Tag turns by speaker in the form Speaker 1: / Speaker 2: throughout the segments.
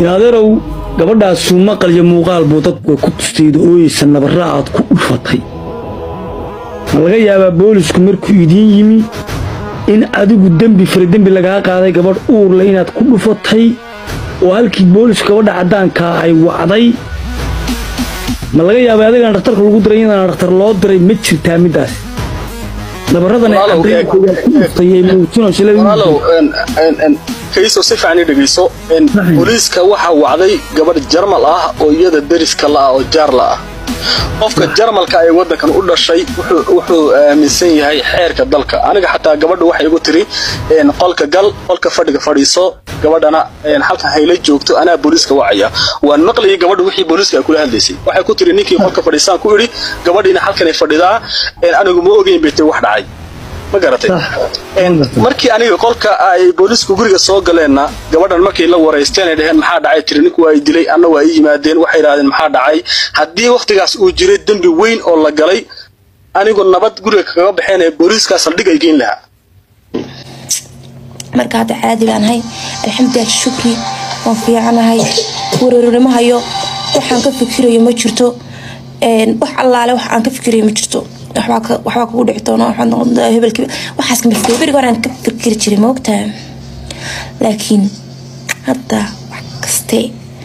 Speaker 1: inaadeerow gabadhaasu maqal iyo muuqaal buu dadku ku tustayda ooyeysa nabarra aad ku dhufatay ma laga yaabaa boolisku markuu idiin yimi in adigu dembi faradembi lagaa qaaday gabadh uurle inaad ku dhufatay oo halkii boolisku gabadha caddaankaa ay wacday ma laga yaabay adigaan dhakhtarka lagu diray inaan dhakhtar loo diray ma jirtaa middaas nabaradan ay caddaynayaan ku dhuftay ee muujinayso
Speaker 2: walaalow kayso si fiican i dhegeyso booliiska waxaa wacday gabadh jarmal ah oo iyada deriska la ah oo jaar la ah qofka jarmalka ee waddankan u dhashay wuxuu aaminsan yahay xeerka dalka aniga xataa gabadha waxay igu tiri qolka gal qolka fadhiga fadhiiso gabadhana halkan hayla joogto anaa booliiska wacaya waan maqlayay gabadha wixii booliiska ay kula hadlaysay waxay ku tiri ninkii qolka fadhiisaan ku idhi gabadhiina halkanay fadhidaa anigu ma ogeyn bay tiri wax dhacay ma garatay markii aniga qolka ay boolisku guriga soo galeenna gabadhan markay la waraysteen ay dhaheen maxaa dhacay tiri ninku waa i dilay anna waa ii yimaadeen waxay idhahdeen maxaa dhacay haddii wakhtigaas uu jiray dembi weyn oo la galay anigu nabad guriga kaga baxeen ee booliiskaa saldhig ay geyn lahaa
Speaker 3: marka hadda caadi baan hay alxamdulilah shukri waan fiicanahay wareernimo hayo waxaan ka fikirayo ma jirto wax allaale wax aan ka fikirayo ma jirto waxbaa kugu dhici doona hebelkii waxaas kama fikir beriga horaan ka fikiri jiray ma ogtahay laakiin hadda wax kaste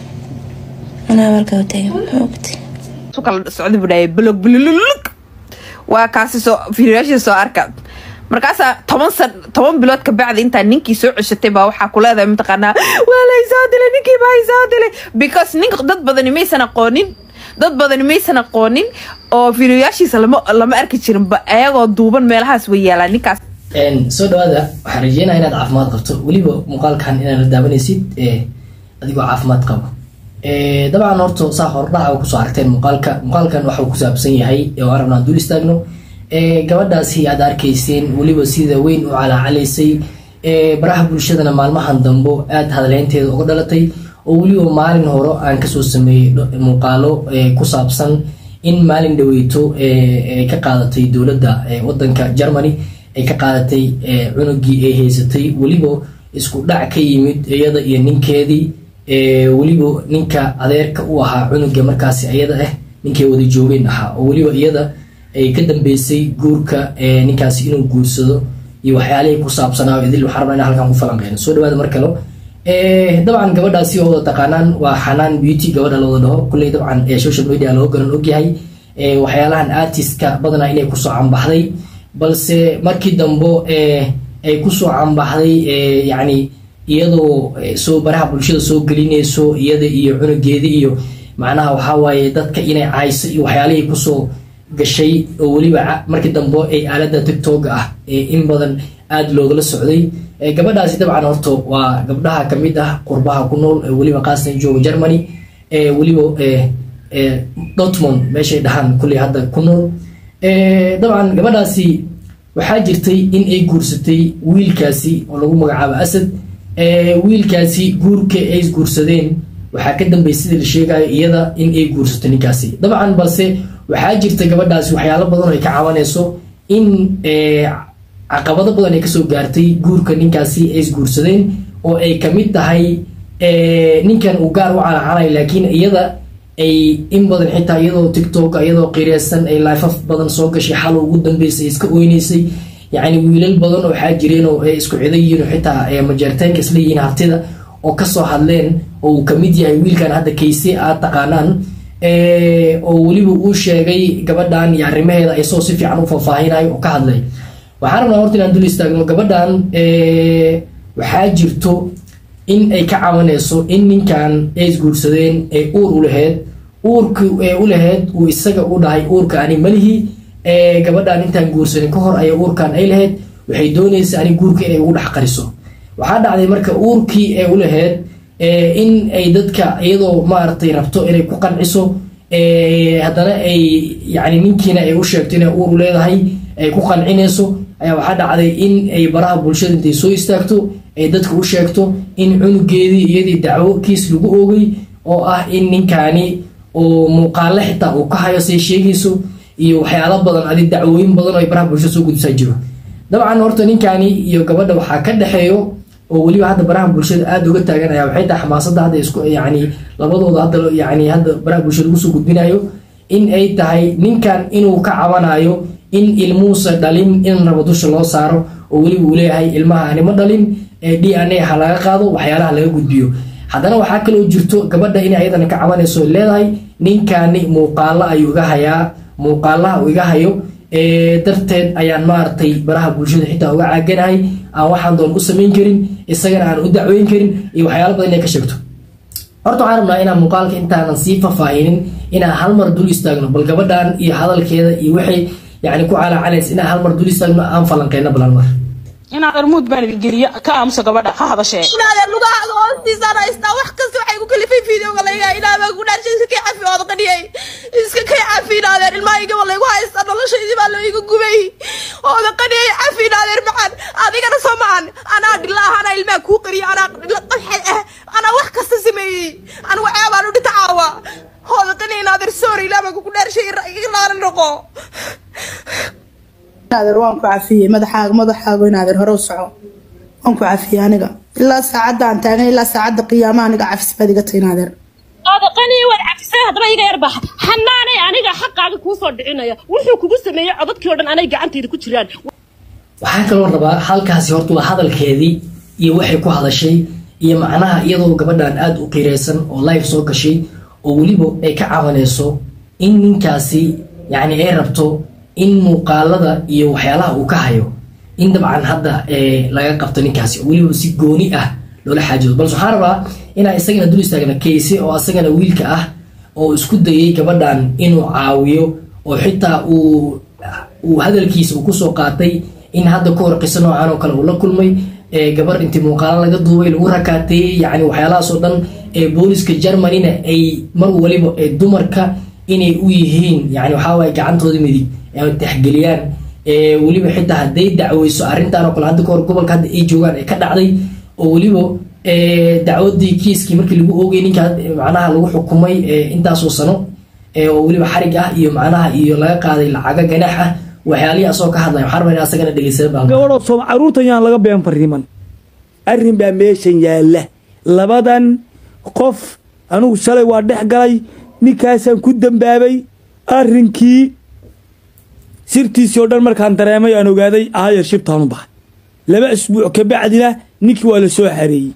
Speaker 3: anaa halkaa taagan ma ogtay
Speaker 4: kala socda buu dhahay blog blululug waa kaasi soo fiirayaashii soo arka markaasaa toban san toban bilood ka bacdi intaa ninkii soo ceshatay baa waxaa ku leedahay mataqaanaa waa la isoo dilay ninkii baa isoo dilay because nink dad badani maysan aqoonin dad badani maysan aqoonin oo fiidiyoyaashiisa lama lama arki jirinba ayagoo duuban meelahaas way yaalaan ninkaas
Speaker 5: soo dhawaada waxaan rajeynaya inaad caafimaad qabto weliba muuqaalkan inaad la daawanaysid adigoo caafimaad qabo dabcan horta saa hordhaca kusoo aragteen muuqaalka muuqaalkan waxa uu ku saabsan yahay oo aan rabnaan dul istaagno gabadhaasi aad arkayseen weliba sida weyn u calaacalaysay baraha bulshadana maalmahan dambo aada hadaleynteeda uga dhalatay oo weliba maalin hore aan kasoo sameeyey muuqaalo ku saabsan in maalin dhaweyto ay ka qaadatay dowladda wadanka germany ay ka qaadatay cunugii ay haysatay weliba isku dhac ka yimid iyada iyo ninkeedii weliba ninka adeerka u ahaa cunuga markaasi iyada ah ninkay wada joogeen ahaa oo weliba iyada ay ka dambeysay guurka ninkaasi inuu guursado iyo waxyaalihii ku saabsanaa idil waxaan rabnaa inaan halkan ku falanqeyno soo dhawaada mar kale dabcan gabadhaasi oo wada taqaanaan waa xanaan beauty gabadha lawada dhaho kulley dabcan social media loo garan ogyahay waxyaalahan artistka badanaa inay kusoo cambaxday balse markii dambo ay kusoo cambaxday yacni iyadoo soo baraha bulshada soo gelinayso iyada iyo cunugeeda iyo macnaha waxaa waaye dadka inay cayso iyo waxyaalihii kusoo gashay oo weliba markii dambe ay aalada tictoga ah in badan aada loogala socday gabadhaasi dabcan horta waa gabdhaha kamid ah qurbaha ku nool weliba qaasatan jooga germany weliba dortmond meeshay dhahaan kulley hadda ku nool dabcan gabadhaasi waxaa jirtay in ay guursatay wiilkaasi oo lagu magacaabo asad wiilkaasi guurka ay isguursadeen waxaa ka dambeey sida la sheegayo iyada in ay guursato ninkaasi dabcan balse waxaa jirta gabadhaasi waxyaalo badan oo ay ka cabanayso in caqabado badan ay kasoo gaartay guurka ninkaasi ay isguursadeen oo ay kamid tahay ninkan uu gaar u calacalay laakiin iyada ay in badan xitaa iyadoo tictok iyadoo qireysan ay lifaf badan soo gashay xal ugu dambeysay iska oyneysay yacni wiilal badan oo waxaa jireen oo ay isku cido yihiin oo xitaa majeerteenka isla yihiin hartida oo kasoo hadleen oo uu kamid yahay wiilkan hadda kayse aad taqaanaan oo weliba uu sheegay gabadhan iyo arrimaheeda ay soo si fiican u faahfaahinayo oo ka hadlay waxaan rabnaa horta inaan dul istaagno gabadhan waxaa jirto in ay ka cabanayso in ninkan ay isguursadeen ay uur u laheyd uurki ee u laheyd uu isaga u dhahay uurka ani malihi gabadhan intaan guursanin ka hor aya uurkan ay laheyd waxay doonaysa ani guurka inay ugu dhex qariso waxaa dhacday marka uurkii ee u laheyd in ay dadka iyadoo maaragtay rabto inay ku qanciso haddana ay yani ninkiina ay u sheegto inay uur u leedahay ay ku qancinayso ayaa waxaa dhacday in ay baraha bulshada intay soo istaagto ay dadka u sheegto in cunugeedii iyadii dacwo kiis lagu oogay oo ah in ninkaani oo muuqaale xitaa uu ka hayo say sheegayso iyo waxyaalo badan adi dacwooyin badan oo ay baraha bulshada soo gudbisaa jiro dabcan horta ninkaani iyo gabadha waxaa ka dhexeeyo oo weliba hadda baraha bulshada aada uga taaganaya waxay tahay xamaasadda hadda isku yani labadooda hadda yani hadda baraha bulshada lagu soo gudbinayo in ay tahay ninkan inuu ka cabanayo in ilmuusa dhalin in rabo dusha loo saaro oo weliba uu leeyahay ilmaha anima dhalin ee d n a ha laga qaado waxyaalaha laga gudbiyo haddana waxaa kaloo jirto gabadha inay ayadana ka cabanayso leedahay ninkani muuqaalo ayuu iga hayaa muuqaalaha uu iga hayo darteed ayaan maaragtay baraha bulshada xitaa uga caaganahay aan waxaan doon u samayn karin isagana aan u dacweyn karin iyo waxyaalo badan inay ka sheegto horta waxaan rabnaa inaan muuqaalka intaanan sii faahfaahinin inaan hal mar dul istaagno bal gabadhan iyo hadalkeeda iyo waxay yani ku calaacalaysa inaan hal mar dul istaagno aan falanqeyno bal hal mar
Speaker 6: inaad armuud baan geliya ka aamusa gabadha ha hadashee
Speaker 7: inaad lugahaaga hoostiisaan haystaa wax kasta waxay ku kalifay fideoga layga inaabaa ku dhaarshay iska kay cafi ood qaniyay iska kay cafi inaadeen ilmahaygaba laygu haystaa noloshaydii baa layga gubay ooda qaniyay cafi inaadeen maxan adigana soo mahan anaa dhilaaha anaa ilmaha kuu qariya anaa qaxay ah anaa wax kasta sameeyey anigu ceebaan u dhita caawa hooda qaniya inaadeer soori ilaabaa kugu dhaarshay iga laana noqo
Speaker 8: inaadeer waan ku cafiyey madaxaaga madaxaaga inaadeer hore u soco waan ku cafiyey aniga ilaa saacadda aan taagan ilaa saacadda qiyaamaha aniga cafis baad iga tahay inaadeer
Speaker 9: oda qanii waad cafisay haddaba iga yar baxa xanaanay aniga xaqaaga kuu soo dhicinaya wuxuu kugu sameeyey codadkii oo dhan anay gacantayda ku jiraan
Speaker 5: waxaan kaloo rabaa halkaasi horta waa hadalkeedii iyo waxay ku hadashay iyo macnaha iyadoo gabadhan aada u qiiraysan oo live soo gashay oo weliba ay ka cabanayso in ninkaasi yacni ay rabto in muuqaalada iyo waxyaalaha uu ka hayo in dabcan hadda laga qabto ninkaasi oo weliba si gooni ah loola xaajoodo balse waxaan rabaa inaan isagana dul istaagna kayse oo asagana wiilka ah oo isku dayay gabadhan inuu caawiyo oo xitaa uu uu hadalkiisa uu kusoo qaatay in hadda ka hor qiso noocan oo kale uu la kulmay gabar intii muuqaalo laga duubay lagu rakaateeyey yani waxyaalahaas oo dhan ee booliska germanyna ay mar waliba ee dumarka inay u yihiin yani waxaa waaye gacantooda midig ay taxgeliyaan weliba xitaa hadday dacweyso arrintan oo kale hadda kahor gobolka hadda ay joogaan ee ka dhacday oo weliba dacwadii kiiskii markii lagu oogay ninka macnaha lagu xukumay intaasoo sano oo weliba xarig ah iyo macnaha iyo laga qaaday lacaga ganaax ah waxyaalihii asagoo ka hadlaya waxaan rabaa in asagana dhegeysada baa
Speaker 1: gabadhoo sooma carruurtan yaan laga been fariiman arrin baa meeshan yaalla labadan qof anugu shalay waa dhex galay ninkaasaan ku dambaabay arrinkii sirtiisii oo dhan markaan dareemay aan ogaaday aayar shibtaanu baxay laba isbuuc ka bacdina ninkii waa la soo xareeyey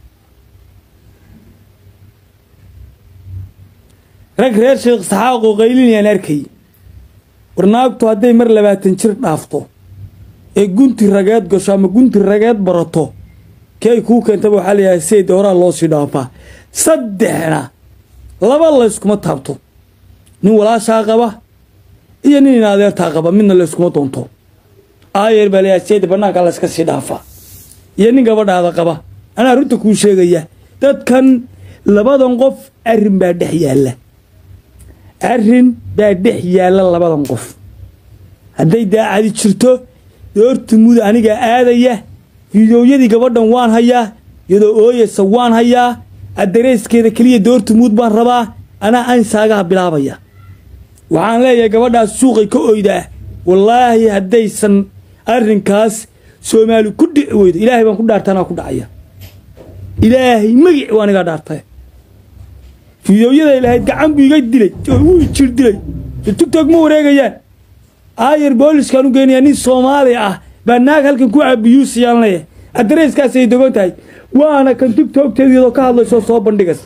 Speaker 1: rag reer sheekh saxaaqoo qaylinayaan arkayay warnaagtu hadday mar labaatan jir dhaafto ee gunti rageed gasho ama gunti rageed barato kii ay kuu keentaba waxaa layahay seyd horaa loo sii dhaafaa saddexna laba layskuma taabto nin walaashaa qaba iyo nin in adeertaa qaba midna layskuma doonto aayeer baa layahay seyd bannaanka layska sii dhaafaa iyo nin gabadhaada qaba anaa runta kuu sheegaya dadkan labadan qof arrin baa dhex yaalla arrin baa dhex yaalla labadan qof hadday daacadi jirto doortumud aniga aadaya fiidooyadii gabadhan waan hayaa iyadoo ooyaysa waan hayaa addareyskeeda keliya doortumuud baan rabaa anaa ansaagaha bilaabaya waxaan leeyahay gabadhaas suuqay ka oydaa wallaahi haddaysan arrinkaas soomaali ku dhici weydo ilaahay baan ku dhaartay anaa ku dhacaya ilaahay magic waa anigaa dhaartay fiidooyaday lahayd gacan buu iga dilay oo wuu jir dilay tugtog ma wareegayaan aayar booliskaan u geynayaa nin soomaali ah baa naag halkan ku cabiyuusayaan leeyahay addareyskaasay dogon tahay waana kan tugtoogteeda iyadoo ka hadlaysoo soo bandhigas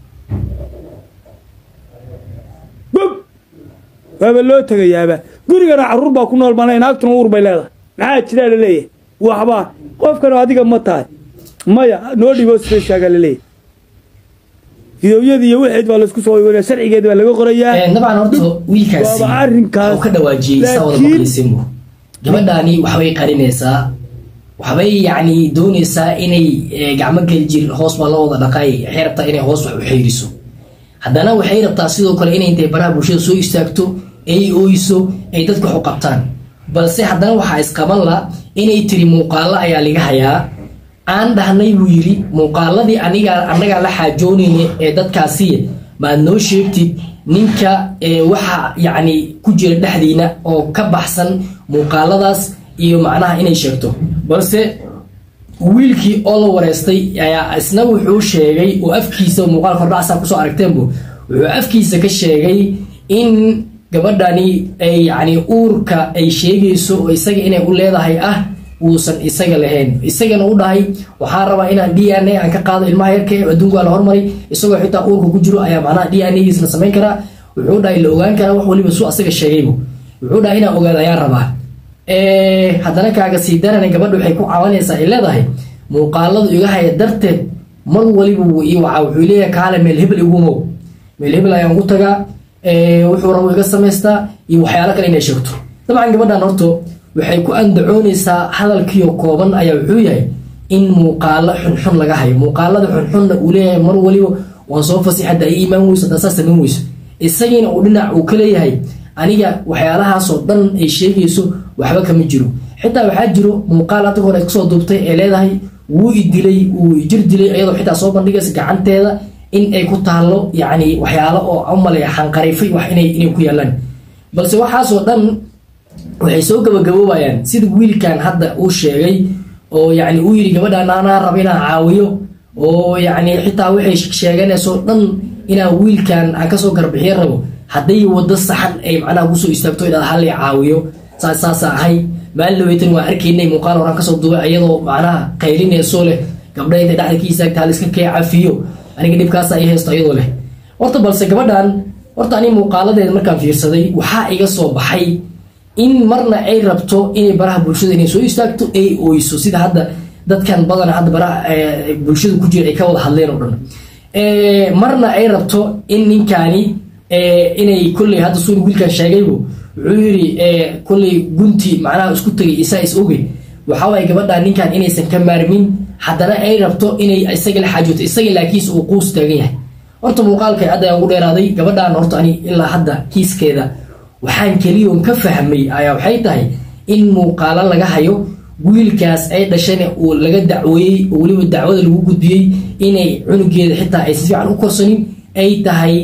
Speaker 1: bog waaba loo tegayaaba gurigana carruur baa ku nool bana naagtuna uur bay leedahay maxaa jiraa la leeyahay waxbaa qofkan adiga ma tahay maya noo dhibo speshaaga la leeyahay fidowyadii iyo wixeed baa laisku soo iwanaya sharcigeed baa laga qorayaa
Speaker 5: dabcan horta wiilkaasi
Speaker 1: waaba arrinkaas
Speaker 5: oo ka dhawaajiyey saa wada
Speaker 1: laakiin
Speaker 5: maqlaysinbu gabadhaani waxbay qarinaysaa waxbay yacni doonaysaa inay eh, gacmo geli jir hoos baa loo wada dhaqay waxay rabtaa inay hoos wax u xeeriso haddana waxay rabtaa sidoo kale inay intay baraha bulshada soo istaagto ay ooyso ay dadka wax u qabtaan balse haddana waxaa isqaban la inay tiri muuqaalo ayaa laga hayaa aan dhahnay buu yidhi muuqaaladii aniga annagaa la xaajoonayna ee dadkaasi maad noo sheegtid ninka ee waxa yacni ku jira dhexdiina oo ka baxsan muuqaaladaas iyo macnaha inay sheegto balse wiilkii oo la wareystay ayaa isna wuxuu sheegay oo afkiisa muuqaal kordhacsaa kusoo aragteenbu wuxuu afkiisa ka sheegay in gabadhani ay yacni uurka ay sheegayso oo isaga inay u leedahay ah uusan isaga lahayn isagana u dhahay waxaa rabaa inaan d n a aan ka qaado ilmaha yarka ee adduunka waa la hormaray isagoo xitaa uurka ku jiro ayaa macnaha d n a-giisna samayn karaa wuxuu dhahay la ogaan karaa wax waliba su asaga sheegaybu wuxuu dhahay inaan ogaado ayaan rabaa haddana kaaga sii darana gabadha waxay ku cawanaysaa ay leedahay muuqaaladu iga haya darteed mar waliba wuu ii wacaa wuxuu leeyahay kaale meel hebel igumow meel hebel ayaan ugu tagaa wuxuu rabo iga samaystaa iyo waxyaalo kale inay sheegto dabcan gabadhan horto waxay ku andacoonaysaa hadalkiio kooban ayaa wuxuu yahay in muuqaalo xunxun laga hayo muuqaalada xunxunna uu leeyahay mar waliba waan soo fasix hadda ay iimaan weyso haddaa saas samayn weyso isagiina uu dhinac uu ka leeyahay aniga waxyaalahaasoo dhan ay sheegayso waxba kama jiro xitaa waxaa jiro muuqaal hadda hore ay kusoo duubtay ee leedahay wuu i dilay wuu i jir dilay iyadoo xitaa soo bandhigaysa gacanteeda in ay ku taallo yacni waxyaalo oo umaleya xanqarifay wax inay inay ku yaalaan balse waxaasoo dhan waxay soo gabagaboobayaan sida wiilkan hadda uu sheegay oo yacni uu yidhi gabadhan anaa raba inaan caawiyo oo yacni xitaa waxay sheeganayso dhan inaan wiilkan aan kasoo garbixiyo rabo hadday wado saxan ay macnaha kusoo istaagto inaad hal caawiyo saas saasa ahay maalin laweytan waa arkaynay muuqaal horaan kasoo duubay iyadoo macnaha qaylinayso leh gabdha intay dhexda ka istaagta haliska kee cafiyo aniga dhibkaasa ay haysto iyadoo leh horta balse gabadhan horta ani muuqaaladeeda markaan fiirsaday waxaa iga soo baxay in marna ay rabto inay baraha bulshada inay soo istaagto ay oyso sida hadda dadkan badana hadda baraha bulshada ku jira ay ka wada hadleen oo dhan marna ay rabto in ninkaani inay kolley hadda suuri wiilkan sheegaybu wuxuu yidhi kolley gunti macnaha isku tegay isaa is ogey waxaa waaye gabadhan ninkan inaysan ka maarmin haddana ay rabto inay isaga la xaajooto isaga laakiinse uu quus taagan yahay horta muuqaalkay hadda ayaan ugu dheeraaday gabadhan horta ani ilaa hadda kiiskeeda waxaan keliyoon ka fahmay ayaa waxay tahay in muuqaalo laga hayo wiilkaas ay dhashana uu laga dacweeyey oo weliba dacwada lagu gudbiyey inay cunugeeda xitaa ay si fiican u korsanin ay tahay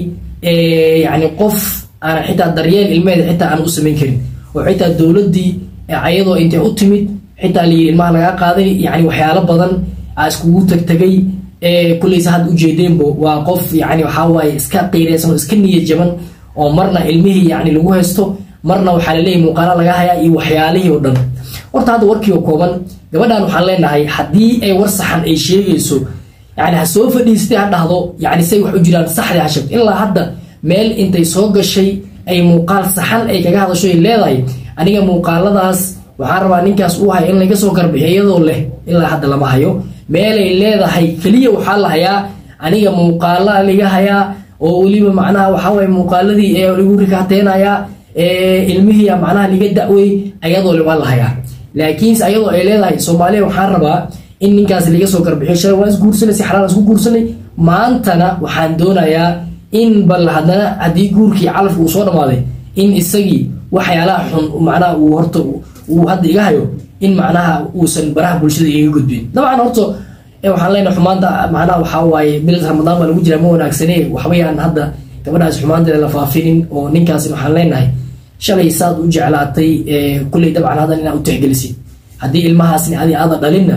Speaker 5: yacni qof aan xitaa daryeel ilmeheeda xitaa aan u samayn karin oo xitaa dowladdii ayadoo intay u timid xitaa layidhi ilmaha lagaa qaaday yacni waxyaalo badan aa iskugu tagtegay kulleysa hadda ujeedeenbo waa qof yacni waxaa waaye iska qiireysan oo iska niyad jaban oo marna ilmihii yacni lagu haysto marna waxaa laleeyahy muuqaalo laga hayaa iyo waxyaalihii oo dhan horta hadda warkii oo kooban gabadhan waxaan leenahay haddii ay war saxan ay sheegayso yani ha soo fadhiistay ha dhahdo yani say wax u jiraan saxdii ha sheegto ilaa hadda meel intay soo gashay ay muuqaal saxan ay kaga hadasho ay leedahay aniga muuqaaladaas waxaan rabaa ninkaas uu hayo in laga soo garbixiyo iyadoo leh ilaa hadda lama hayo meelay leedahay keliya waxaa la hayaa aniga muuqaala laga hayaa oo weliba macnaha waxaa waye muuqaaladii ee lagu rikaateynayaa ilmihii macnaha laga da'wey ayadoo le waa la hayaa laakiinse ayadoo ay leedahay soomaaliya waxaan rabaa in ninkaas laga soo garbixiyo shalay waan isguursanay si xalaal isku guursanay maantana waxaan doonayaa in bal haddana haddii guurkii calafka uu soo dhammaaday in isagii waxyaalaha xun macnaha uu horta uu hadda iga hayo in macnaha uusan baraha bulshada iga gudbin dabcan horta waxaan leenahay xumaanta macnaha waxaa waaye bil ramadaan baa lagu jiraa ma wanaagsane waxbayaan hadda gabadhaas xumaanteeda la faafinin oo ninkaasina waxaan leenahay shalay saad u jeclaatay kulley dabcan haddan inaad u tixgelisid haddii ilmahaasni adi aada dhalinna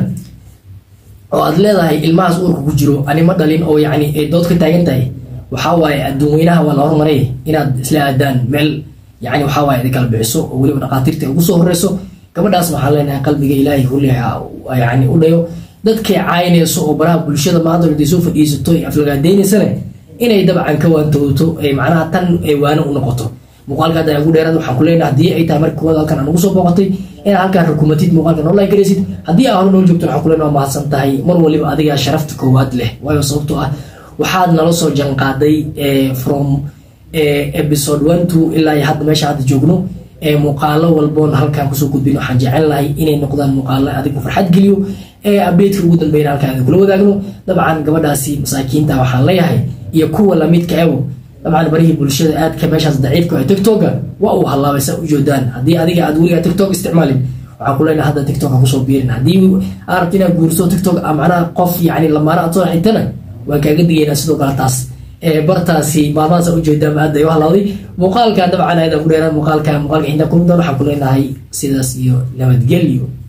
Speaker 5: oo aad leedahay ilmahaas uurka ku jiro ani ma dhalin oo yacni ay dood ka taagan tahay waxaa waaye adduun weynaha waa la hormaray inaad isla aadaan meel yacni waxaa waaye idin kala bixiso oo weliba dhaqaatiirta ugu soo horeyso gabadhaasna waxaan leenahay qalbiga ilaahay kulli yacni u dhayo dadkay caynayso oo baraha bulshada maanta intay soo fadhiisato ay aflagaadeynaysan inay dabcan ka waantooto ay macnaha tan ay waano u noqoto muuqaalka hadda ugu dheeraad waxaan ku leenahay haddii ay tahay marka kuwaad halkan aan ugu soo booqatay inaad halkaan rukumatid muuqaalkan online garaysid haddii aa hore noo joogto waxaan ku leenahay waa mahadsan tahay mar waliba adigaa sharafta koowaad leh waayo sababtoo ah waxaad nala soo janqaaday from episode one two ilaa iyo hadda meesha hadda joogno muuqaalo walboon halkaan kusoo gudbin waxaan jecel lahay inay noqdaan muuqaalo adigu farxad geliyo updateka ugu dambeyn halkaan idin kula wadaagno dabcan gabadhaasi masaakiinta waxaan leeyahay iyo kuwa lamidka ebo dabcan barihii bulshada aadka meeshaas daciifka ee tiktoka waa uu hallaabay saa u joodaan haddii adiga aad weligaa tiktok isticmaalin waxaan ku leenahay hadda tiktok ha kusoo biirin haddii aad rabto inaad guurso tiktok macnaha qof yacni lamaana aad soo xigtana waan kaaga digaynaa sidoo kale taas bartaasi maalmahaas u jeedaa aad ay u halawday muuqaalka dabcan ayada ku dheeraan muuqaalka muuqaalka inta kulmi doon waxaan ku leenahay sidaas iyo nabadgelyo